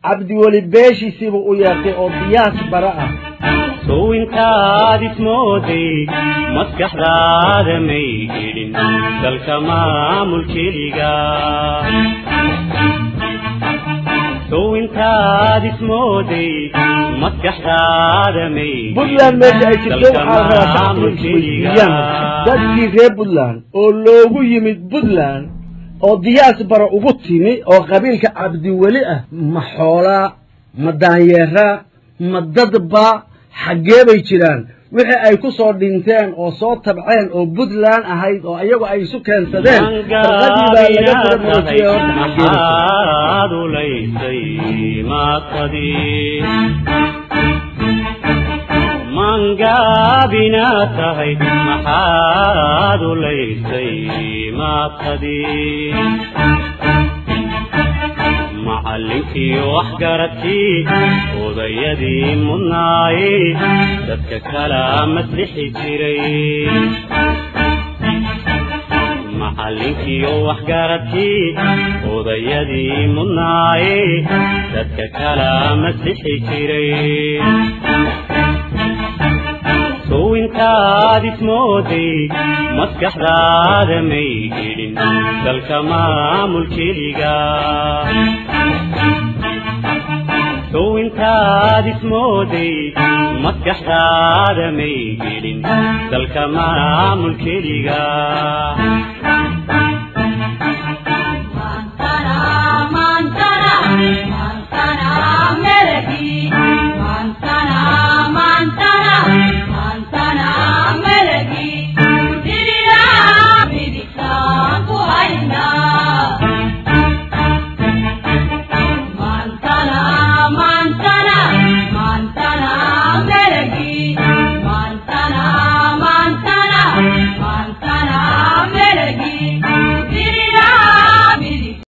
cabdiweli beeshiisiibuu u yeertay oo diyaas bara ah sow intaad ismooday maskaxdaada may gelin dalka maamul keliga sow intaad ismooday maskaxdaada may puntland meesha ay jirto waxaa la rabaa shacabku isweydiiyaan dadkii reer puntland oo loogu yimid puntland oo diyaas bara ugu timi oo qabiilka cabdiweli ah ma xoolaa ma daanyeeraa ma dadba xaggee bay jiraan wixii ay ku soo dhinteen oo soo tabceen oo puntland ahayd oo iyagu ay isu keensadeen farqadii baa laga soo moojiyey horta xaggee bay jiraan maxaad ulaysay maaqadii mangaabina tahay maxaad ulaysay maaqadii macallinkii waxgaradkii odayadii mudnaaye dadka kala maslixi jiray macallinkii waxgaradkii odayadii mudnaaye dadka kala maslixi jiray sow intaad ismooday maskaxdaada may gelin dalka maamul keliga sow intaad ismooday maskaxdaada may gelin dalka maamul keliga Mantana, mantana, mantana, melody.